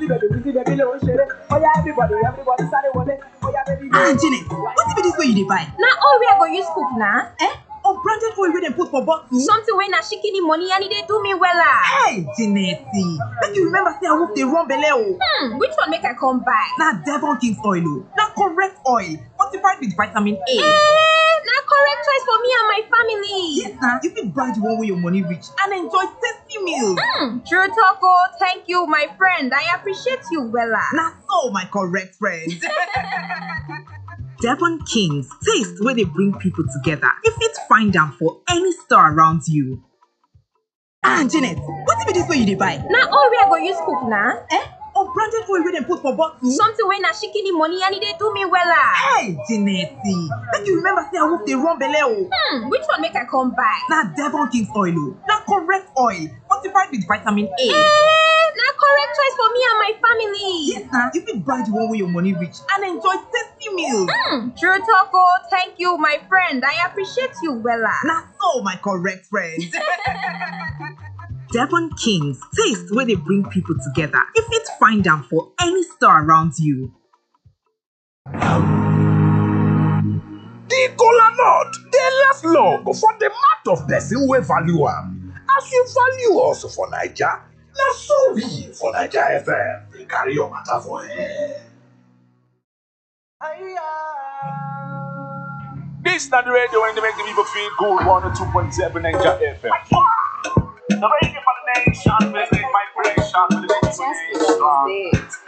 baby, wizzy baby, ló ń ṣeré. Oya everybody, everybody sáré wọlé. Oya baby, ah janet wetin be dis wey you dey buy na all wey i go use cook na eh unbranded oil wey dem put for bottle. something wey na shikini money and e dey do me wella hey janet make you remember say awoof dey run belle o. hmm which one make i come buy na devon king's oil o na correct oil fortified with vitamin a. eh na correct choice for me and my family yes na you fit buy the one wey your money reach and enjoy tasty meals. hmm true talk o thank you my friend i appreciate you wella na so my correct friend. Devon Kings, taste where they bring people together. You fit find them for any store around you. Ah, Janet, what be this way you dey buy? na all wey i go use cook na Eh? Unbranded oil wey dem put for bottle? something wey na shikini money and e dey do me wella Hey, Janet, make you remember say awoof dey run belle o. hmm which one make i come buy Na Devon King's oil o. Na correct oil, fortified with vitamin A. eh na correct choice for me and my family Yes na, you fit buy the one wey your money reach and enjoy tasty meals. hmm true talk o thank you my friend i appreciate you wella Na so my correct friend. Devon Kings, taste where they bring people together. You fit find them for any store around you. The kola nut dey last long for the mouth of person wey value am. As you value us for Naija, na so we for Naija FM dey carry your matter for air. This na the radio wey dey make the people feel good, 102.7 Naija FM. The radio for the nation, make vibration, for the people nation.